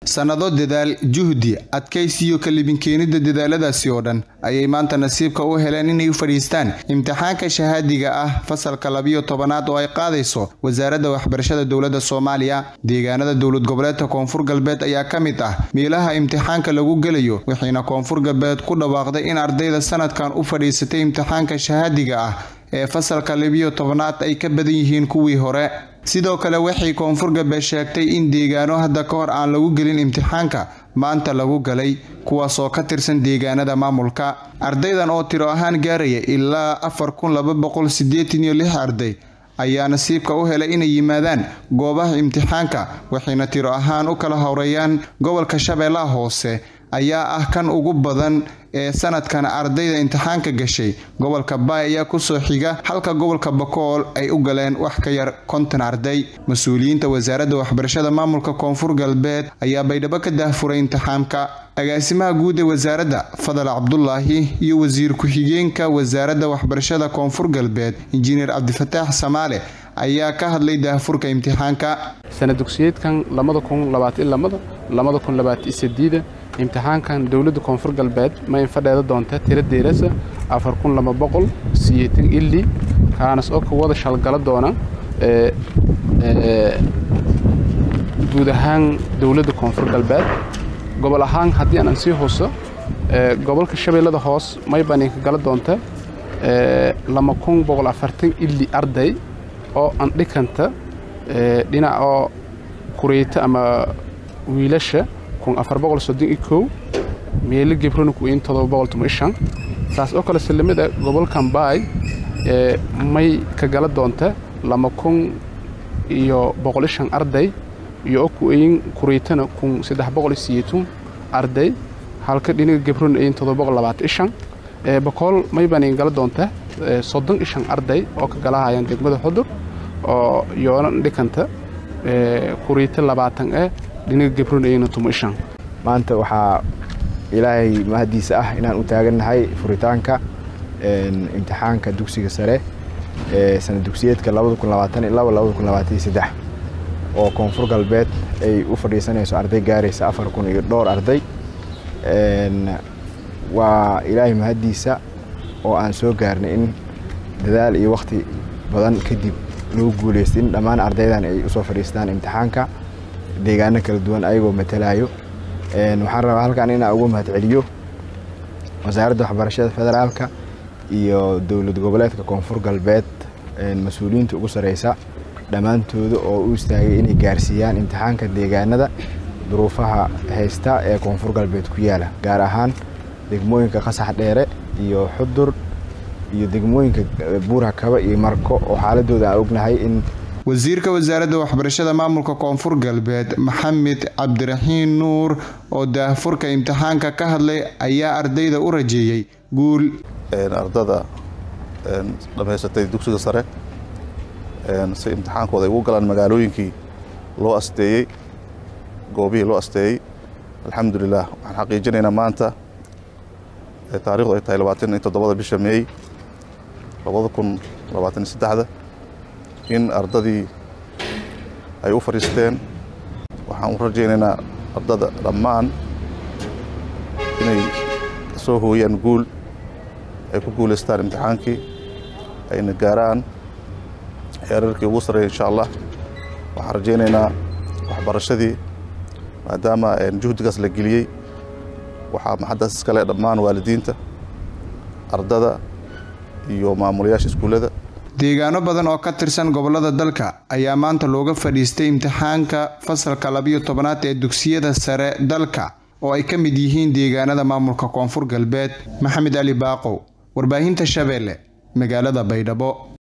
sannado dadaal juhdi adkaysiyo kalibin-keenidda dadaaladaasi oo dhan ayay maanta nasiibka u heleen inay u fadhiistaan imtixaanka shahaadiga ah fasalka labiyo tobanaad oo ay qaadayso wasaaradda waxbarashada dowladda soomaaliya deegaanada dowlad goboleedka koonfur galbeed ayaa ka mid ah meelaha imtixaanka lagu gelayo wixiina koonfur galbeed ku dhawaaqday in ardayda sanadkan u fadhiisatay imtixaanka shahaadiga ah ee fasalka labiyo tobanaad ay ka badan yihiin kuwii hore sidoo kale waxay koonfur galbeed sheegtay in deegaano hadda ka hor aan lagu gelin imtixaanka maanta lagu galay kuwaasoo ka tirsan deegaanada maamulka ardaydan oo tiro ahaan gaaraya ilaa afar kun laba boqol siddeetan iyo lix arday ayaa nasiibka u helay inay yimaadaan goobaha imtixaanka waxayna tiro ahaan u kala horeeyaan gobolka shabeellaha hoose ayaa ah kan ugu badan ee sanadkan ardayda imtixaanka gashay gobolka baay ayaa kusoo xiga halka gobolka bakool ay u galeen wax ka yar konton arday mas-uuliyiinta wasaaradda waxbarashada maamulka koonfur galbeed ayaa baydhabo ka daahfuray imtixaanka agaasimaha guud ee wasaaradda fadal cabdulaahi iyo wasiir ku-xigeenka wasaaradda waxbarashada koonfur galbeed injineer cabdifataax samaale ayaa ka hadlay daahfurka imtixaanka sana dugsiyeedkan imtixaankan dowladda koonfur galbeed ma infadheeda doonta tira deerasa ili kaanas oo ka wada shalgala doona guud ahaan dowladda koonfur galbeed gobol ahaan haddii aanan sii huso gobolka shabeellada hoos maybaan inka gala doonta ili arday oo andhikanta dhinac oo kureyta ama wiilasha meelo gebrona kuin saas oo kale salamida gobolkan baay may ka gala doonta lama kun iyo boqolishan arday iyo oo kuin kureytana kun saddex boqol siyeetun arday halka dhinaga gebrona ayin todoba boqol labaatan ishan boqol may baan in gala doonta soddon ishan arday oo ka galahayaan degmada xudur oo yoona dhikanta kureyta labaatan eh maanta waxaa ilaahay mahaddiisa ah inaan u taagannahay furitaanka imtixaanka dugsiga sare ee sana dugsiyeedka oo koonfur galbeed ay u fadhiisanayso arday gaaraysa afar kun iyo dhowr arday waa ilaahay mahaddiisa oo aan soo gaarnay in dadaal iyo wakhti badan kadib lagu guulaystay in dhammaan ardaydan ay usoo fadhiistaan imtixaanka deegaano kala duwan ayagoo matalaayo waxaan rabaa halkan inaan ugu mahad celiyo wasaaradda waxbarashada federaalka iyo dowlad goboleedka koonfur galbeed mas-uuliyiinta ugu sareysa dhammaantooda oo u istaagay inay gaarsiiyaan imtixaanka deegaanada duruufaha haysta ee koonfur galbeed ku yaala gaar ahaan degmooyinka qasax dheere iyo xudur iyo degmooyinka buura kaba iyo marko oo xaaladooda aan ognahay in wasiirka wasaaradda waxbarashada maamulka koonfur galbeed maxamed cabdiraxiin nuur oo daahfurka imtixaanka ka hadlay ayaa ardayda u rajeeyey guul ardada dhammaysatay dugsiga sare si imtixaankooda ay ugu galaan magaalooyinkii loo asteeyey goobihii loo asteeyey alxamdulilah waxaan xaqiijinaynaa maanta taarikhdu ay tahay labaatan iyo toddobada bisha meey labada kun labaatan iyo saddexda in ardadii ay u fadhiisteen waxaan u rajaynaynaa ardada dhammaan inay soo hooyaan guul ay ku guulaystaan imtixaankii ayna gaaraan heerarkii ugu sarreeya insha allah waxaan rajaynaynaa waxbarashadii maadaama juhdigaas la geliyey waxaa maxaddaas iskale dhammaan waalidiinta ardada iyo maamulayaasha iskuullada deegaano badan oo ka tirsan gobolada dalka ayaa maanta looga fadhiistay imtixaanka fasalka labiyo tobanaad ee dugsiyada sare dalka oo ay ka mid yihiin deegaanada maamulka koonfur galbeed maxamed ali baaqow warbaahinta shabeelle magaalada baydhabo